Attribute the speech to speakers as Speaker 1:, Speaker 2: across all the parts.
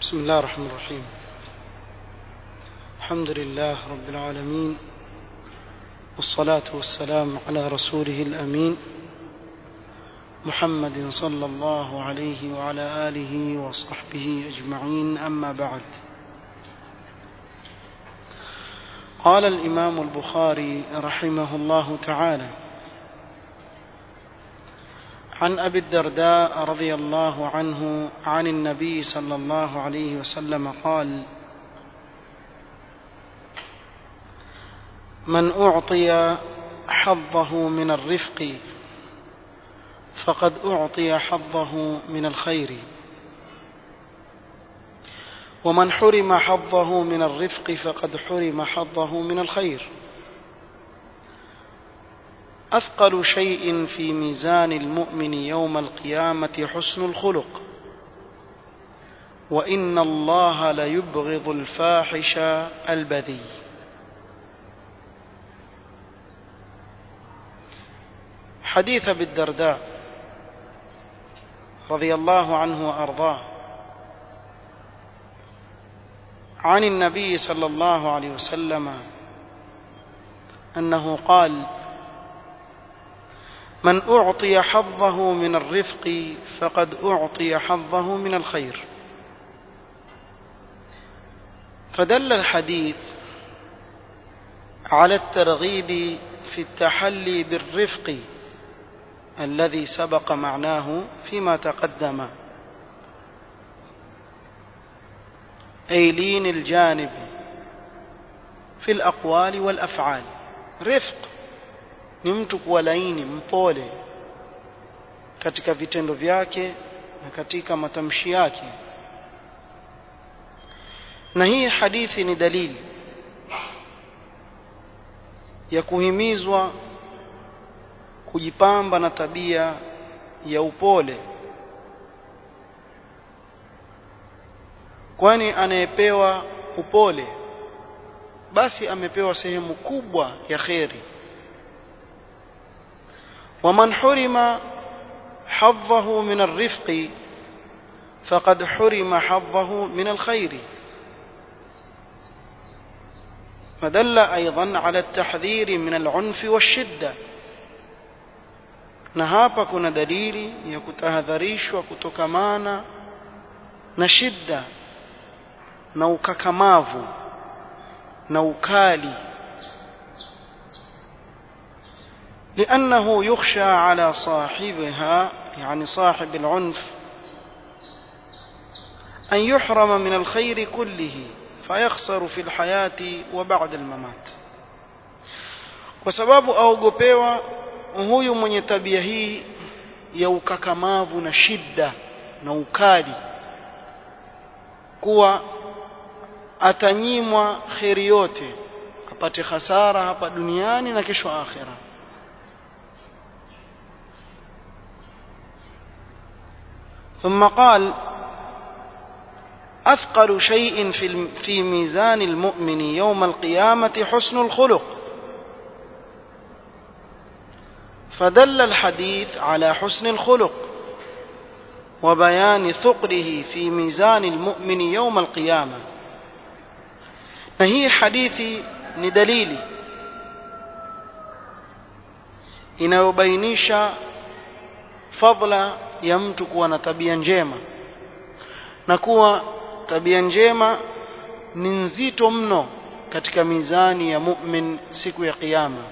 Speaker 1: بسم الله الرحمن الرحيم الحمد لله رب العالمين والصلاة والسلام على رسوله الأمين محمد صلى الله عليه وعلى آله وصحبه أجمعين أما بعد قال الإمام البخاري رحمه الله تعالى عن أبي الدرداء رضي الله عنه عن النبي صلى الله عليه وسلم قال من أعطي حظه من الرفق فقد أعطي حظه من الخير ومن حرم حظه من الرفق فقد حرم حظه من الخير أثقل شيء في ميزان المؤمن يوم القيامة حسن الخلق وإن الله ليبغض الفاحش البذي حديث بالدرداء رضي الله عنه وأرضاه عن النبي صلى الله عليه وسلم أنه قال من أعطي حظه من الرفق فقد أعطي حظه من الخير فدل الحديث على الترغيب في التحلي بالرفق الذي سبق معناه فيما تقدم أي لين الجانب في الأقوال والأفعال رفق ni mtu kuwa laini mpole katika vitendo vyake na katika matamshi yake na hii hadithi ni dalili ya kuhimizwa kujipamba na tabia ya upole kwani anayepewa upole basi amepewa sehemu kubwa ya kheri ومن حرم حظه من الرفق فقد حرم حظه من الخير فدل أيضا على التحذير من العنف والشدة na hapa kuna dalili ya kutahadharishwa kutokamana na shida na ukakamavu na ukali لأنه يخشى على صاحبها يعني صاحب العنف أن يحرم من الخير كله فيخسر في الحياة وبعد الممات وسباب أوغوبيوا huyu mwenye tabia hii ya ukakamavu na shida na ukali kuwa atanyimwa kheri yote apate hasara hapa duniani na kesho akhira ثم قال أثقل شيء في في ميزان المؤمن يوم القيامة حسن الخلق فدل الحديث على حسن الخلق وبيان ثقله في ميزان المؤمن يوم القيامة نهي حديثي ندليلي inayobainisha fadla ya mtu kuwa na tabia njema na kuwa tabia njema ni nzito mno katika mizani ya mu'min siku ya kiyama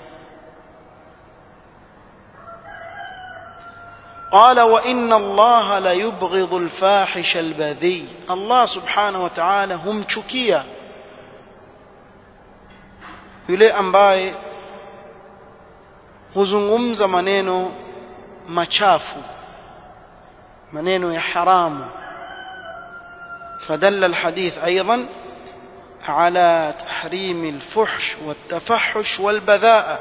Speaker 1: قال وإن الله لا يبغض الفاحش البذي الله سبحانه وتعالى هم chukia yule ambaye huzungumza maneno machafu maneno ya haramu فدل الحديث أيضا على تحريم الفحش والتفحش والبذاءة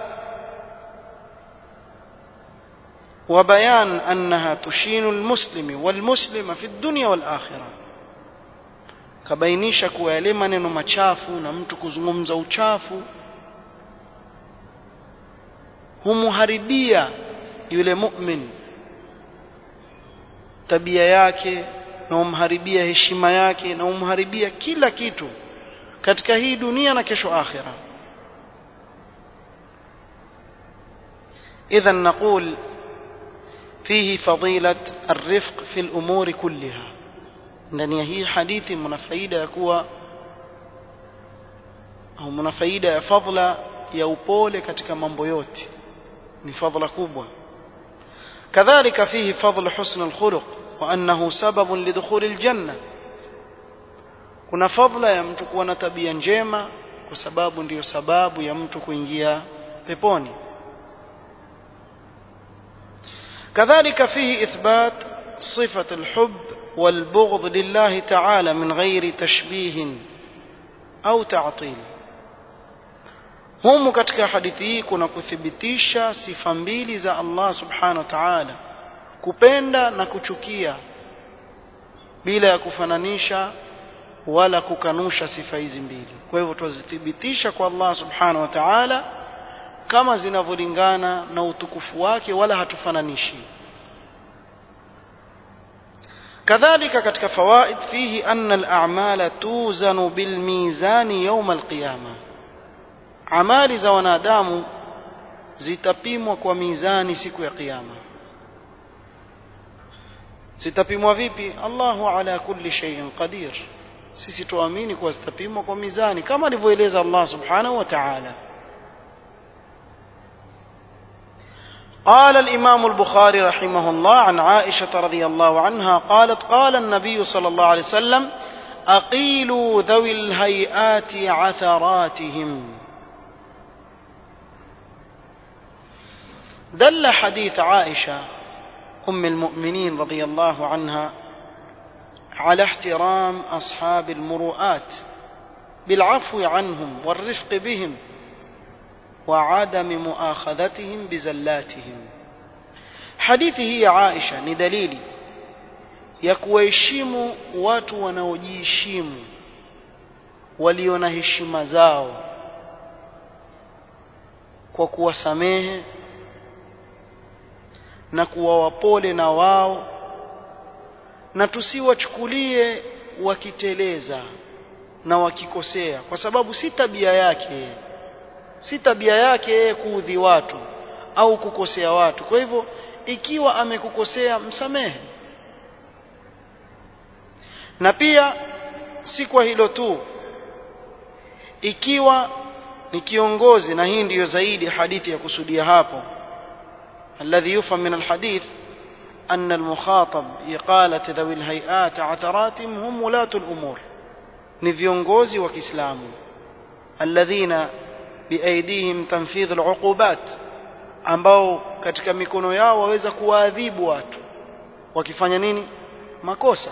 Speaker 1: وبيان أنها تشين المسلم والمسلم في الدنيا والآخرة kabainisha kuwa yale maneno machafu na mtu kuzungumza uchafu humuharibia yule mu'min tabia yake na umharibia heshima yake na umharibia kila kitu katika hii dunia na kesho akhira إذا نقول فيه فضيلة الرفق في الأمور كلها ndani ya hii hadithi mna faida ya kuwa au mna faida ya fadhila ya upole katika mambo yote ni fadhila kubwa kadhalika fihi fadl husn alkhuluq wa annahu sababun lidukhul aljanna kuna fadhila ya mtu kuwa na tabia njema kwa sababu ndiyo sababu ya mtu kuingia peponi كذلك فيه إثبات صفة الحب والبغض لله تعالى من غير تشبيه أو تعطيل humu katika hadithi hii kuna kuthibitisha sifa mbili za Allah subhanahu wa ta'ala kupenda na kuchukia bila ya kufananisha wala kukanusha sifa hizi mbili kwa hivyo tuzithibitisha kwa Allah subhanahu wa ta'ala kama zinavyolingana na utukufu wake wala hatufananishi kadhalika katika fawaid fihi anna al-a'mala tuzanu bil mizani yawm al-qiyama amali za wanadamu zitapimwa kwa mizani siku ya kiyama zitapimwa vipi Allahu ala kulli shay'in qadir sisi tuamini kuwa zitapimwa kwa mizani kama alivyoeleza Allah subhanahu wa ta'ala قال الإمام البخاري رحمه الله عن عائشة رضي الله عنها قالت قال النبي صلى الله عليه وسلم أقيلوا ذوي الهيئات عثراتهم دل حديث عائشة أم المؤمنين رضي الله عنها على احترام أصحاب المروءات بالعفو عنهم والرفق بهم وعدم مؤاخذتهم بزلاتهم hadithi hii ya Aisha ni dalili ya kuwaheshimu watu wanaojiheshimu walio na heshima zao kwa kuwasamehe na kuwa wapole na wao na tusiwachukulie wakiteleza na wakikosea kwa sababu si tabia yake si tabia yake yeye kuudhi watu au kukosea watu kwa hivyo ikiwa amekukosea msamehe na pia si kwa hilo tu ikiwa ni kiongozi na hii ndiyo zaidi hadithi ya kusudia hapo الذي يفهم من الحديث أن المخاطب إقالة ذوي الهيئات عثراتهم هم ولاة الأمور نفيونغوزي وكسلام الذين بأيديهم تنفيذ العقوبات ambao katika mikono yao waweza kuwaadhibu watu wakifanya nini makosa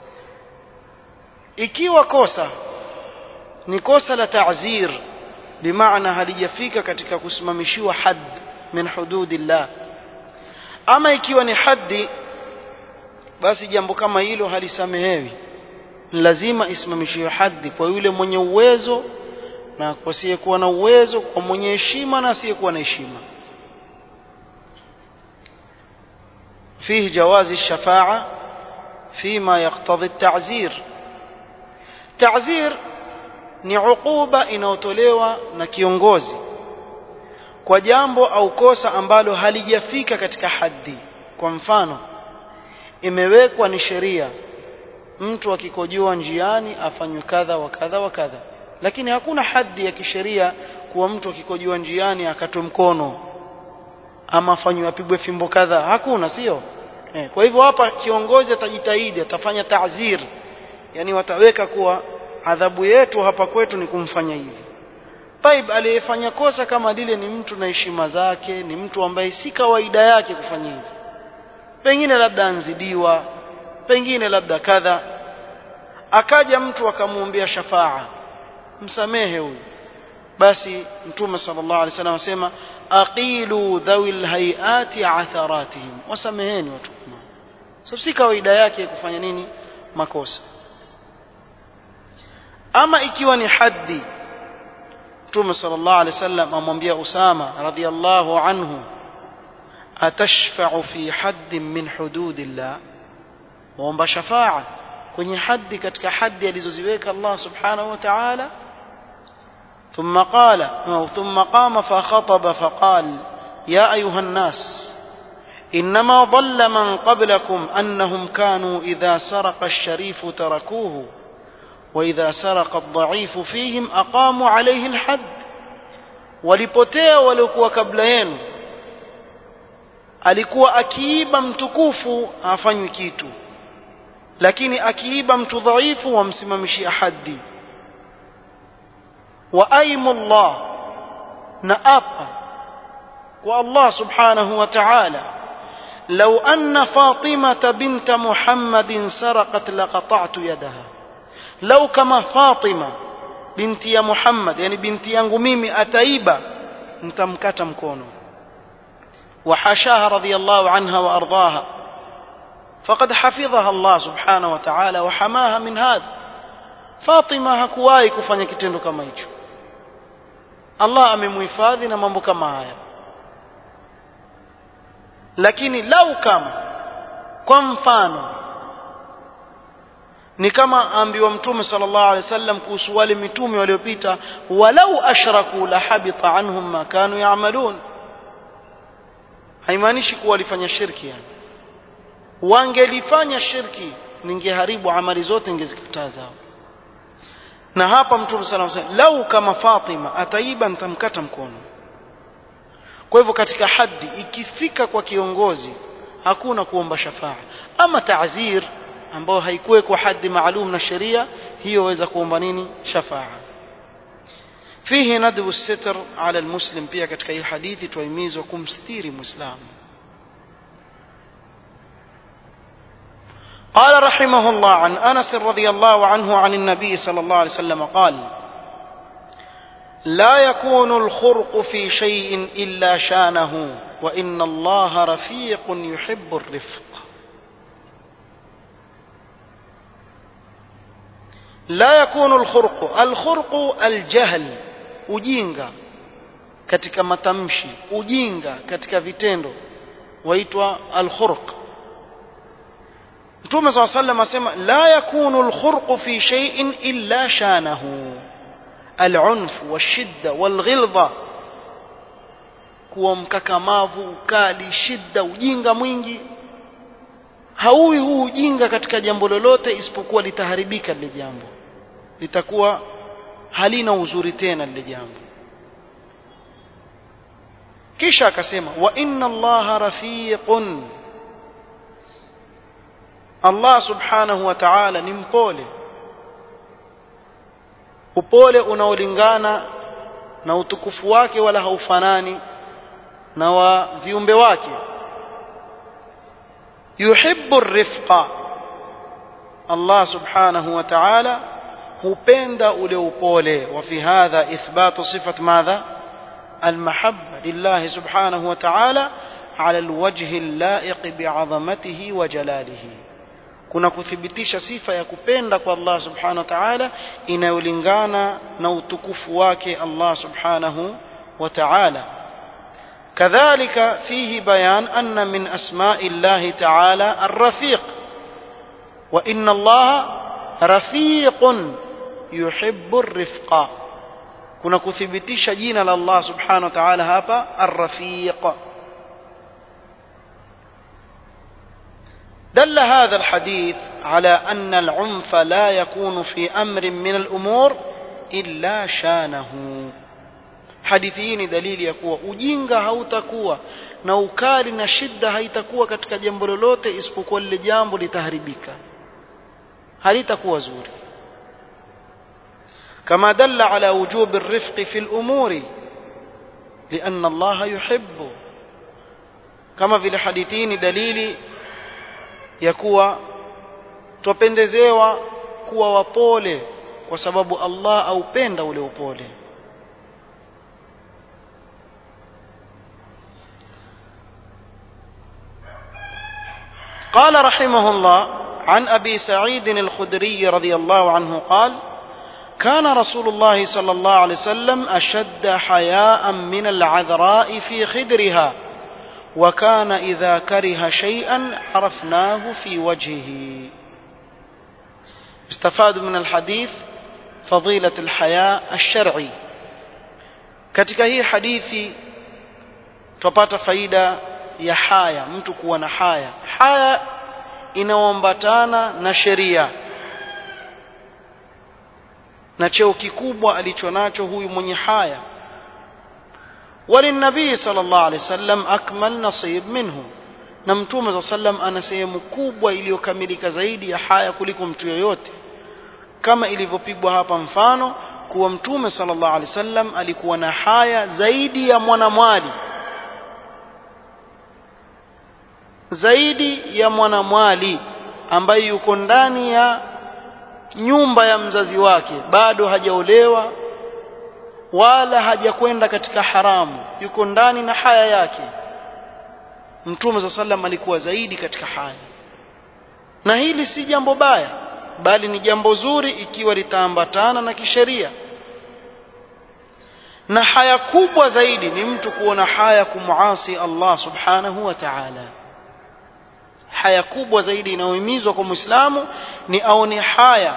Speaker 1: ikiwa kosa ni kosa la ta'zir bimaana halijafika katika kusimamishiwa hadd min hududillah ama ikiwa ni haddi basi jambo kama hilo halisamehewi lazima isimamishiwe haddi kwa yule mwenye uwezo na kwa asiyekuwa na uwezo kwa mwenye heshima na asiyekuwa na heshima فيه جواز الشفاعة فيما يقتضي التعزير تعزير ni ukuba inayotolewa na kiongozi kwa jambo au kosa ambalo halijafika katika haddi kwa mfano imewekwa ni sheria mtu akikojoa njiani afanywe kadha wa kadha wa kadha lakini hakuna haddi ya kisheria kuwa mtu akikojoa njiani akatwe mkono ama afanywe apigwe fimbo kadha hakuna sio eh, kwa hivyo hapa kiongozi atajitahidi atafanya ta'zir yani wataweka kuwa adhabu yetu hapa kwetu ni kumfanya hivi Taib aliyefanya kosa kama lile ni mtu na heshima zake ni mtu ambaye si kawaida yake kufanya hivi pengine labda anzidiwa pengine labda kadha akaja mtu akamwombea shafaa msamehe huyu basi mtume sallallahu alaihi wasallam asema aqilu dhawil hayati atharatihim wasameheni watu kama so si kawaida yake kufanya nini makosa ama ikiwa ni haddi mtume sallallahu alaihi wasallam amwambia usama radhiyallahu anhu atashfa'u fi haddin min hududillah waomba shafaa kwenye haddi katika haddi alizoziweka Allah subhanahu wa ta'ala ثم قال أو ثم قام فخطب فقال يا أيها الناس إنما ضل من قبلكم أنهم كانوا إذا سرق الشريف تركوه وإذا سرق الضعيف فيهم أقاموا عليه الحد walipotea waliokuwa kabla yenu alikuwa akiiba mtukufu hafanywi kitu lakini akiiba mtu dhaifu wamsimamishia haddi wa aimullah na apa kwa Allah subhanahu wa ta'ala لو أن فاطمة بنت محمد سرقت لقطعت يدها لو كما فاطمة بنت يا محمد يعني بنت yangu mimi ataiba nitamkata mkono وحاشاها رضي الله عنها وأرضاها فقد حفظها الله سبحانه وتعالى وحماها من هذا فاطمة hakuwahi kufanya kitendo kama hicho Allah amemhifadhi na mambo kama haya lakini lau kama kwa mfano ni kama ambiwa mtume sallallahu alaihi wasallam kuhusu wale mitume waliopita walau ashraku la habita anhum ma kanu ya'malun haimaanishi kuwa walifanya shirki yani wangelifanya shirki ningeharibu amali zote ningezikataa zao na hapa mtume sallallahu alaihi wasallam lau kama Fatima ataiba nitamkata mkono kwa hivyo katika haddi ikifika kwa kiongozi hakuna kuomba shafaa ama ta'zir ambayo haikuwekwa haddi maalum na sheria hiyo waweza kuomba nini shafaa fihi nadbu sitr ala almuslim pia katika hii hadithi tuahimizwa kumstiri muislamu قال رحمه الله عن انس رضي الله عنه عن النبي صلى الله عليه وسلم قال لا يكون الخرق في شيء الا شانه وان الله رفيق يحب الرفق لا يكون الخرق الخرق الجهل ujinga katika matamshi ujinga katika vitendo waitwa alkhurq Mtume صلى الله عليه وسلم asema la yakunu alkhurq fi shay'in illa shanahu alunf washidda walghilza kuwa mkakamavu ukali shida ujinga mwingi hauwi huu ujinga katika jambo lolote isipokuwa litaharibika lile jambo litakuwa halina uzuri tena lile jambo kisha akasema wa inna allaha rafiqun Allah subhanahu wa ta'ala ni mpole upole unaolingana na utukufu wake wala haufanani na wa viumbe wake yuhibbu rifqa Allah subhanahu wa ta'ala hupenda ule upole wa fi hadha ithbatu sifat madha المحبة لله سبحانه وتعالى على الوجه اللائق بعظمته وجلاله kuna kuthibitisha sifa ya kupenda kwa Allah subhanahu wa ta'ala inayolingana na utukufu wake Allah subhanahu wa ta'ala كذلك فيه بيان أن من أسماء الله تعالى الرفيق وإن الله رفيق يحب الرفق kuna kuthibitisha jina la Allah subhanahu wa ta'ala hapa ar-rafiq دل هذا الحديث على أن العنف لا يكون في أمر من الأمور إلا شانه hadithi hii ni dalili ya kuwa ujinga hautakuwa na ukali na shida haitakuwa katika jambo lolote isipokuwa lile jambo litaharibika halitakuwa zuri كما دل على وجوب الرفق في الأمور لأن الله يحب كما في الحديثين دليل يكوى تpendezewa kuwa wapole kwa sababu Allah aupenda ule upole قال رحمه الله عن أبي سعيد الخدري رضي الله عنه قال كان رسول الله صلى الله عليه وسلم أشد حياء من العذراء في خدرها وكان إذا كره شيئا عرفناه في وجهه استفاد من الحديث فضيلة الحياء الشرعي katika hii hadithi tupata faida ya haya mtu kuwa na haya haya inaoambatana na sheria na cheo kikubwa alicho nacho huyu mwenye haya وللنبي صلى الله عليه وسلم أكمل نصيب منه na mtume za sallam ana sehemu kubwa iliyokamilika zaidi ya haya kuliko mtu yoyote kama ilivyopigwa hapa mfano kuwa mtume sallallahu alaihi wasallam alikuwa na haya zaidi ya mwanamwali zaidi ya mwanamwali ambaye yuko ndani ya nyumba ya mzazi wake bado hajaolewa wala hajakwenda katika haramu yuko ndani na haya yake mtume za sallam alikuwa zaidi katika haya na hili si jambo baya bali ni jambo zuri ikiwa litaambatana na kisheria na haya kubwa zaidi ni mtu kuona haya kumuasi Allah subhanahu wa ta'ala haya kubwa zaidi inayohimizwa kwa Muislamu ni aone haya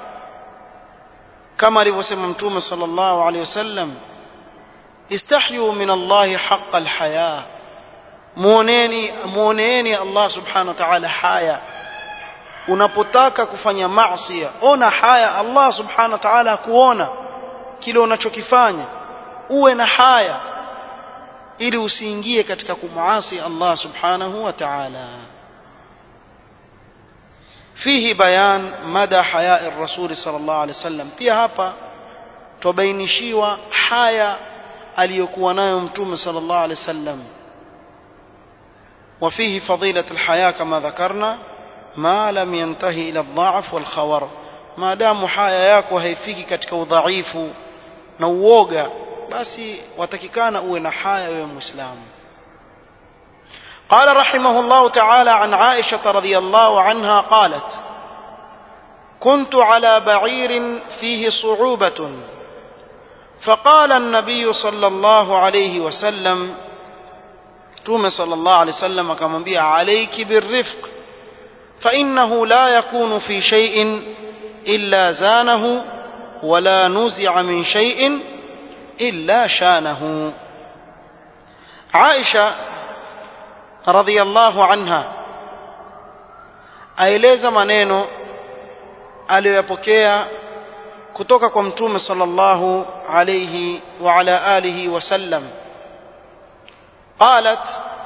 Speaker 1: kama alivyosema mtume sallallahu alaihi wasallam istahyu min Allah haqqa alhaya muoneni muoneeni Allah subhanahu wa ta'ala haya unapotaka kufanya maasi ona haya Allah subhanahu wa ta'ala kuona kile unachokifanya uwe na haya ili usiingie katika kumuasi Allah subhanahu wa ta'ala fihi bayan mada haya ar-rasul sallallahu alaihi wasallam pia hapa tubainishiwa haya aliyokuwa nayo mtume sallallahu alaihi wasallam وفيه فضيلة الحياة كما ذكرنا ما لم ينتهي إلى الضعف والخور ما دام حياة yako haifiki katika udhaifu na uoga basi watakikana uwe na haya wewe muislamu قال رحمه الله تعالى عن عائشة رضي الله عنها قالت كنت على بعير فيه صعوبة فقال النبي صلى الله عليه وسلم توم صلى الله عليه وسلم كما بي عليك بالرفق فإنه لا يكون في شيء إلا زانه ولا نزع من شيء إلا شانه عائشة رضي الله عنها aeleza maneno aliyoyapokea kutoka kwa mtume sallallahu alayhi wa ala alihi wasallam قالت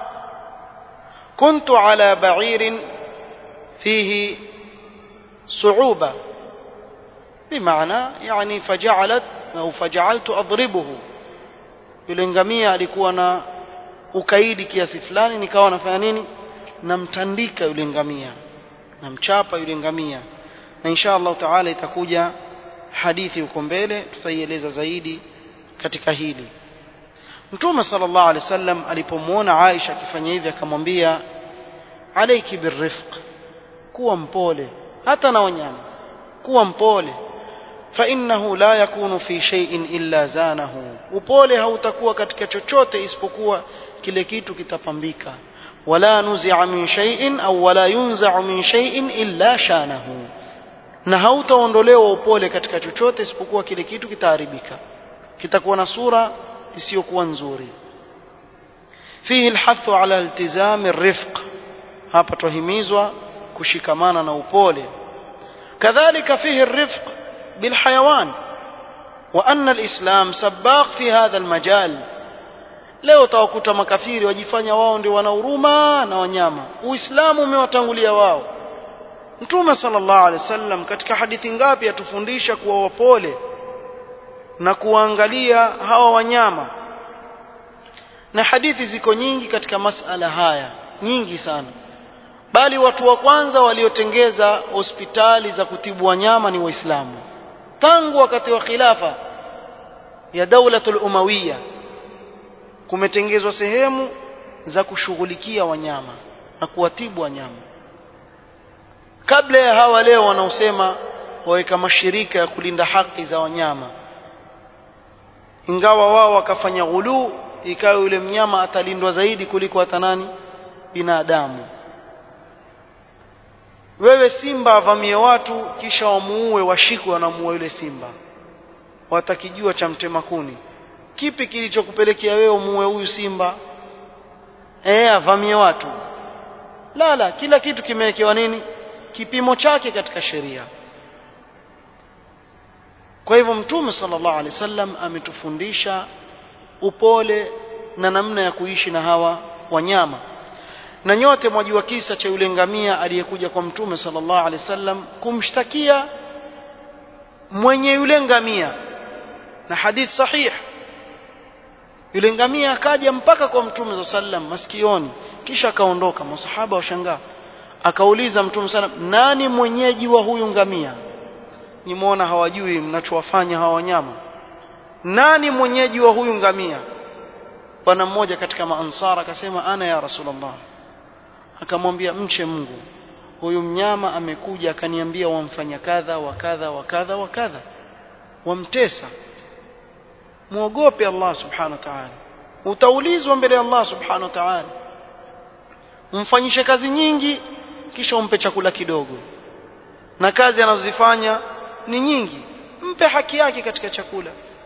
Speaker 1: كنت على بعير فيه صعوبة بمعنى يعني فجعلت أو فجعلت أضربه yule ngamia alikuwa na ukaidi kiasi fulani nikawa nafanya nini namtandika yule ngamia namchapa yule ngamia na insha Allah taala itakuja hadithi huko mbele tutaieleza zaidi katika hili Mtume sallallahu alaihi wasallam alipomwona Aisha akifanya hivi akamwambia alayki birrifq kuwa mpole hata na wanyama kuwa mpole fa innahu la yakunu fi shay'in illa zanahu upole hautakuwa katika chochote isipokuwa kile kitu kitapambika wala nuzi'a min shay'in au wala yunza'u min shay'in illa shanahu na hautaondolewa upole katika chochote isipokuwa kile kitu kitaharibika kitakuwa na sura isiyokuwa nzuri fihi alhathu ala iltizami arifq hapa tuhimizwa kushikamana na upole kadhalika fihi arifq bilhayawan wa anna alislam sabaq fi hadha almajal leo utawakuta makafiri wajifanya wao ndio wana huruma na wanyama uislamu umewatangulia wao mtume sallallahu alaihi wasallam katika hadithi ngapi atufundisha kuwa wapole na kuangalia hawa wanyama na hadithi ziko nyingi katika masala haya nyingi sana bali watu wa kwanza waliotengeza hospitali za kutibu wanyama ni waislamu tangu wakati wa khilafa ya daulatul umawiya kumetengezwa sehemu za kushughulikia wanyama na kuwatibu wanyama kabla ya hawa leo wanaosema waweka mashirika ya kulinda haki za wanyama ingawa wao wakafanya ghuluu ikawa yule mnyama atalindwa zaidi kuliko hata nani binadamu wewe simba avamie watu kisha wamuue washikwe wanamuua yule simba watakijua cha mtema kuni kipi kilichokupelekea wewe umuue huyu simba eh avamie watu la la kila kitu kimewekewa nini kipimo chake katika sheria kwa hivyo mtume sallallahu alaihi wasallam ametufundisha upole na namna ya kuishi na hawa wanyama na nyote mwajua kisa cha yule ngamia aliyekuja kwa mtume sallallahu alaihi wasallam kumshtakia mwenye yule ngamia na hadith sahih yule ngamia akaja mpaka kwa mtume za sallam masikioni kisha akaondoka masahaba washangaa akauliza mtume sallam nani mwenyeji wa huyu ngamia nimeona hawajui mnachowafanya hawa wanyama nani mwenyeji wa huyu ngamia bwana mmoja katika maansara akasema ana ya rasulullah akamwambia mche Mungu huyu mnyama amekuja akaniambia wamfanya kadha wa kadha wa kadha wa kadha wamtesa muogope Allah subhanahu wa ta'ala utaulizwa mbele ya Allah subhanahu wa ta'ala umfanyishe kazi nyingi kisha umpe chakula kidogo na kazi anazozifanya ni nyingi mpe haki yake katika chakula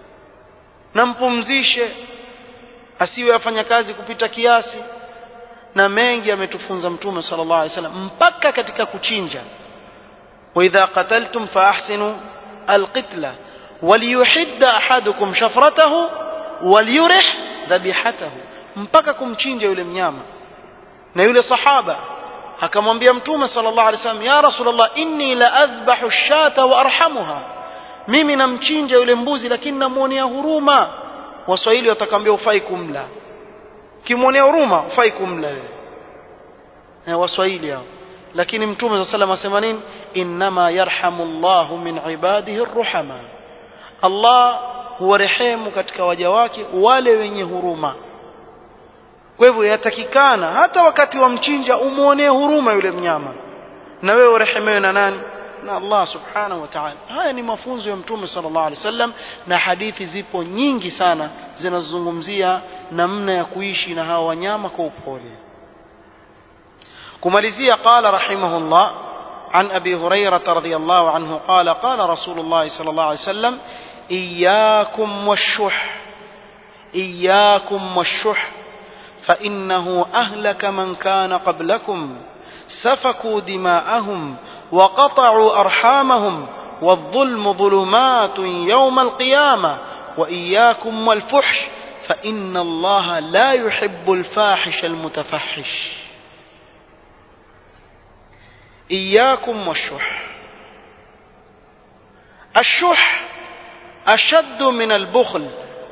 Speaker 1: na mpumzishe asiwe afanya kazi kupita kiasi na mengi ametufunza mtume sallallahu alaihi wasallam mpaka katika kuchinja wa idha qataltum fa ahsinu alqitla waliyuhidda ahadukum shafratahu waliyurih dhabihatahu mpaka kumchinja yule mnyama na yule sahaba akamwambia mtume sallallahu alaihi wasallam ya rasulullah inni la adhbahu ash-shata wa arhamuha mimi namchinja yule mbuzi lakini namuonea huruma waswahili watakwambia ufai kumla kimwonea huruma ufai kumla wewe eh waswahili hao lakini mtume sallallahu alaihi wasallam asema nini inma yarhamu Allahu min ibadihi arruhama Allah huwarehemu katika waja wake wale wenye huruma kwa hivyo yatakikana hata wakati wa mchinja umuonee huruma yule mnyama na wewe urehemewe na nani na Allah subhanahu wa ta'ala haya ni mafunzo ya mtume sallallahu alaihi wasallam na hadithi zipo nyingi sana zinazozungumzia namna ya kuishi na hawa wanyama kwa upole kumalizia qala rahimahullah عن أبي هريرة رضي الله عنه قال قال رسول الله صلى الله عليه وسلم إياكم والشح إياكم والشح فإنه أهلك من كان قبلكم سفكوا دماءهم وقطعوا أرحامهم والظلم ظلمات يوم القيامة وإياكم والفحش فإن الله لا يحب الفاحش المتفحش إياكم والشح الشح أشد من البخل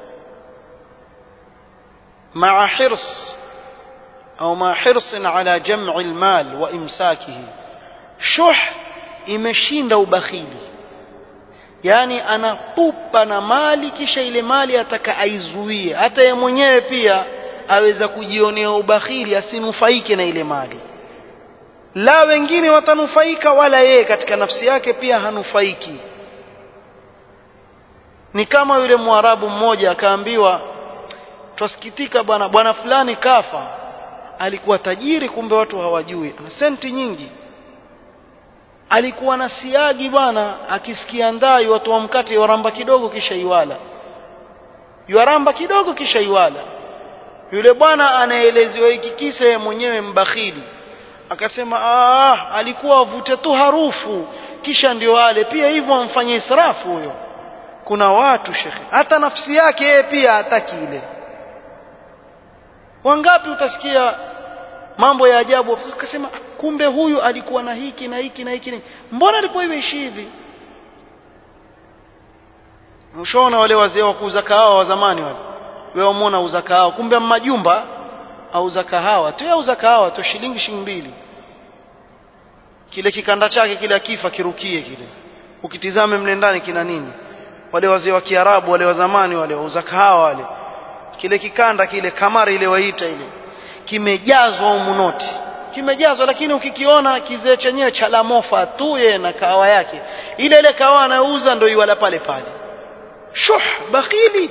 Speaker 1: مع حرص أو مع حرص على جمع المال وإمساكه شح imeshinda ubakhili yani anapupa na mali kisha ile mali ataka aizuie hata ye mwenyewe pia aweza kujionea ubakhili asinufaike na ile mali la wengine watanufaika wala yeye katika nafsi yake pia hanufaiki ni kama yule mwarabu mmoja akaambiwa twasikitika bwana bwana fulani kafa alikuwa tajiri kumbe watu hawajui ana senti nyingi alikuwa na siagi bwana akisikia ndai watu wa mkate yaramba kidogo kisha iwala yaramba kidogo kisha iwala yule bwana anaelezewa hiki kisa yeye mwenyewe mbakhili akasema ah alikuwa avute tu harufu kisha ndio wale pia hivyo amfanye israfu huyo kuna watu shekhe hata nafsi yake yeye pia hataki ile wangapi utasikia mambo ya ajabu akasema kumbe huyu alikuwa na hiki na hiki na hiki mbona alikuwa imeishi hivi ushaona wale wazee wa kuuza kahawa wa zamani wale wewe umeona uza kahawa kumbe majumba auza kahawa tu auza kahawa tu shilingi shilingi mbili kile kikanda chake kile akifa kirukie kile ukitizame mle ndani kina nini wale wazee wa Kiarabu wale wa zamani wale wauza kahawa wale kile kikanda kile kamari ile waita ile kimejazwa humu noti kimejazwa lakini ukikiona kizee chenyewe cha lamofa tu ye na kahawa yake ile ile kahawa anayouza ndio iwala pale pale shuh bakhili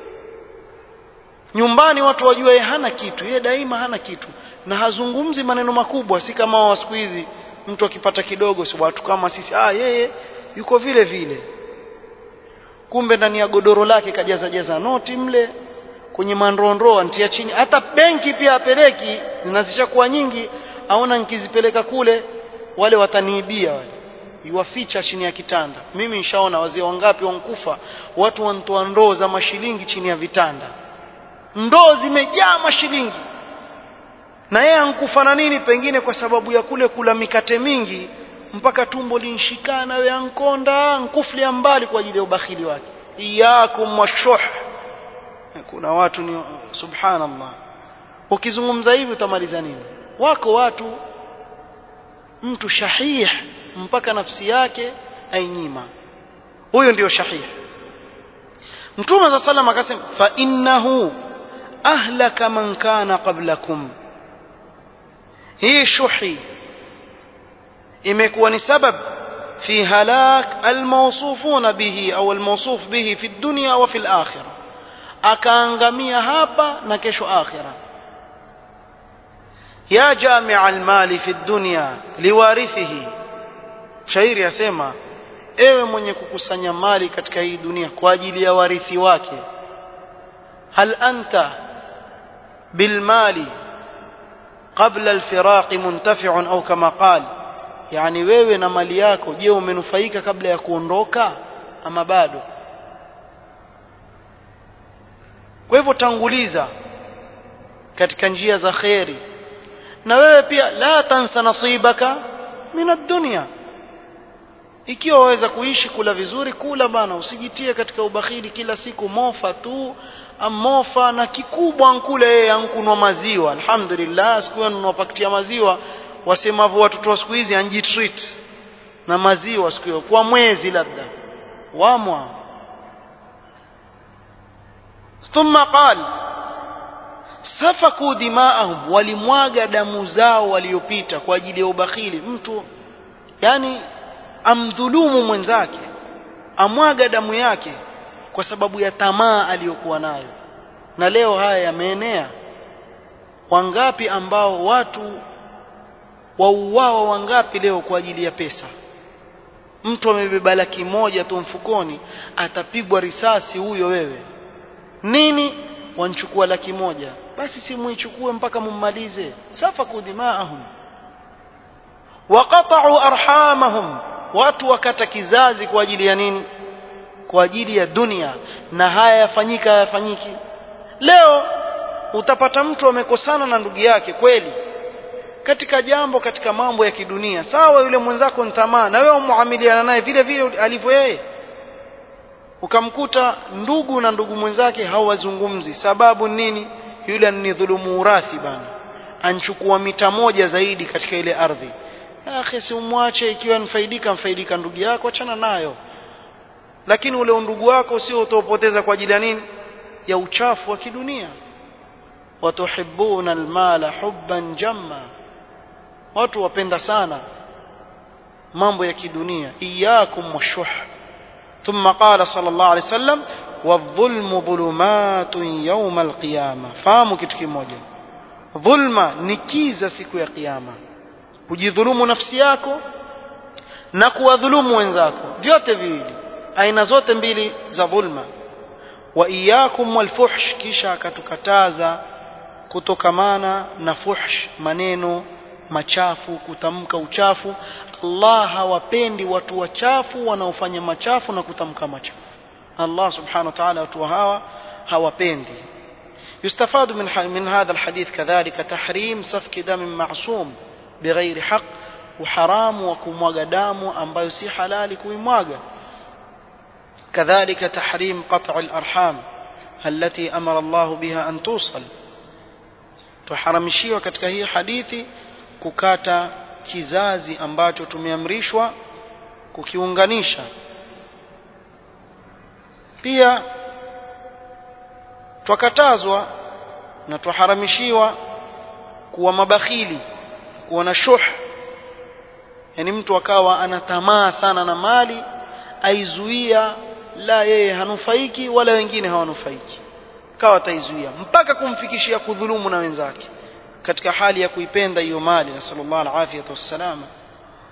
Speaker 1: nyumbani watu wajua yeye hana kitu yeye daima hana kitu na hazungumzi maneno makubwa si kama wa siku hizi mtu akipata kidogo si watu kama sisi ah yeye yuko vile vile kumbe ndani ya godoro lake kajaza jaza noti mle kwenye mandrondro antia chini hata benki pia apeleki zinazishakuwa nyingi aona nikizipeleka kule wale wataniibia wale iwaficha chini ya kitanda mimi nishaona wazee wangapi wankufa watu wanatoa ndoo za mashilingi chini ya vitanda ndoo zimejaa mashilingi na yeye ankufa na nini pengine kwa sababu ya kule kula mikate mingi mpaka tumbo linshikana we ankonda nkuflia mbali kwa ajili ya ubakhili wake iyakum washuh kuna watu ni subhanallah ukizungumza hivi utamaliza nini wako watu mtu shahih mpaka nafsi yake ainyima huyo ndio shahih mtume za sallam akasema fa innahu ahlaka man kana qablakum hii shuhi imekuwa ni sabab fi halak almawsufuna bihi au almawsuf bihi fi dunya wa fi alakhirah akaangamia hapa na kesho akhira ya jamia almali fi dunya liwarithihi shairi yasema ewe mwenye kukusanya mali katika hii dunia kwa ajili ya warithi wake hal anta bilmali qabla alfiraqi muntafi'un au kama qal yani wewe na mali yako je umenufaika kabla ya kuondoka ama bado kwa hivyo tanguliza katika njia za kheri na wewe pia la tansa nasibaka min ad-dunya ikiwa waweza kuishi kula vizuri kula bana usijitie katika ubakhili kila siku mofa tu mofa na kikubwa nkule yeye ankunwa maziwa alhamdulillah siku hiyo pakitia maziwa wasemavyo watoto wa siku hizi anjitreat na maziwa siku hiyo kwa mwezi labda wamwa ثم قال safaku dimaahum walimwaga damu zao waliopita kwa ajili ya ubakhili mtu yani amdhulumu mwenzake amwaga damu yake kwa sababu ya tamaa aliyokuwa nayo na leo haya yameenea wangapi ambao watu wauawa wangapi leo kwa ajili ya pesa mtu amebeba laki moja tu mfukoni atapigwa risasi huyo wewe nini wanchukua laki moja basi simuichukue mpaka mummalize safaku dimaahum waqata'u arhamahum watu wakata kizazi kwa ajili ya nini kwa ajili ya dunia na haya yafanyika hayafanyiki leo utapata mtu amekosana na ndugu yake kweli katika jambo katika mambo ya kidunia sawa yule mwenzako ni tamaa na wewe muamiliana naye vile vile alivyo yeye ukamkuta ndugu na ndugu mwenzake hawazungumzi sababu nini yule ni dhulumu urathi bana anchukua mita moja zaidi katika ile ardhi akhi si umwache ikiwa nfaidika mfaidika ndugu yako achana nayo lakini ule undugu wako sio utaupoteza kwa ajili ya nini ya uchafu wa kidunia watuhibbuna almala hubban jamma watu wapenda sana mambo ya kidunia iyakum washuh ثم قال صلى الله عليه وسلم والظلم ظلمات يوم القيامة fahamu kitu kimoja dhulma ni kiza siku ya kiyama kujidhulumu nafsi yako na kuwadhulumu wenzako vyote viwili aina zote mbili za dhulma wa iyakum walfuhsh kisha akatukataza kutokamana na fuhsh maneno machafu kutamka uchafu Allah hawapendi watu wachafu wanaofanya machafu na kutamka machafu Allah subhanahu wa ta'ala watu hawa hawapendi يستفاد من من هذا الحديث كذلك تحريم سفك دم معصوم بغير حق وحرام وكمواga damu ambayo si halali kuimwaga كذلك تحريم قطع الأرحام التي أمر الله بها أن توصل tuharamishiwa katika hii hadithi kukata kizazi ambacho tumeamrishwa kukiunganisha pia twakatazwa na twaharamishiwa kuwa mabakhili kuwa na shuh yani mtu akawa ana tamaa sana na mali aizuia la yeye hanufaiki wala wengine hawanufaiki kawa ataizuia mpaka kumfikishia kudhulumu na wenzake katika hali ya kuipenda hiyo mali na sallallahu alaihi wasallama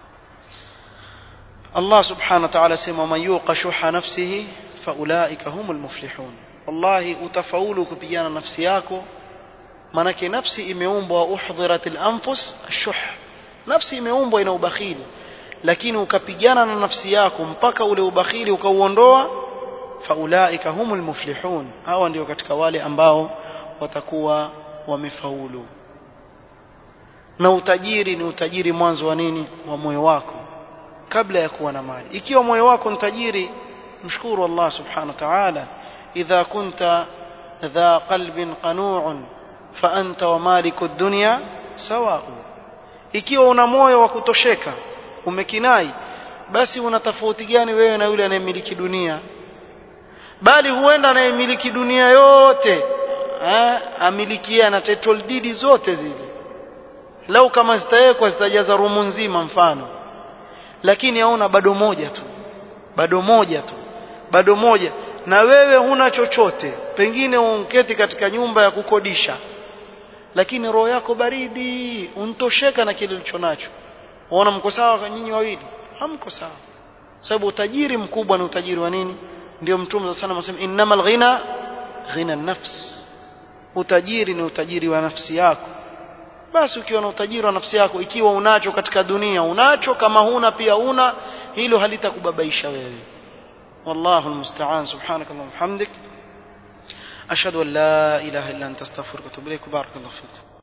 Speaker 1: Allah subhanahu wa ta'ala sema man yuqa shuha nafsihi faulaika humul muflihun wallahi utafaulu kupigana nafsi yako manake nafsi imeumbwa uhdhiratil anfus ashuh nafsi imeumbwa ina ubakhili lakini ukapigana na nafsi yako mpaka ule ubakhili ukauondoa faulaika humul muflihun hawa ndio katika wale ambao watakuwa wamefaulu na utajiri ni utajiri mwanzo wa nini wa moyo wako kabla ya kuwa na mali ikiwa moyo wako ni tajiri mshukuru Allah subhanahu wa ta'ala idha kunta dha qalbin qanu'un fa anta wa maliku dunya sawa'u ikiwa una moyo wa kutosheka umekinai basi una tofauti gani wewe na yule anayemiliki dunia bali huenda anayemiliki dunia yote eh, amilikia na title deed zote zile lau kama zitawekwa zitajaza rumu nzima mfano lakini hauna bado moja tu bado moja tu bado moja na wewe huna chochote pengine unketi katika nyumba ya kukodisha lakini roho yako baridi untosheka na kile ulicho nacho waona mko sawa nyinyi wawili hamko sawa sababu utajiri mkubwa ni utajiri wa nini ndio mtume sana anasema innamal ghina ghina nafs utajiri ni utajiri wa nafsi yako basi ukiwa na utajiri wa nafsi yako ikiwa unacho katika dunia unacho kama huna pia una hilo halitakubabaisha wewe والله المستعان سبحانك اللهم وبحمدك أشهد أن لا إله إلا أنت أستغفرك وأتوب إليك وبارك الله فيك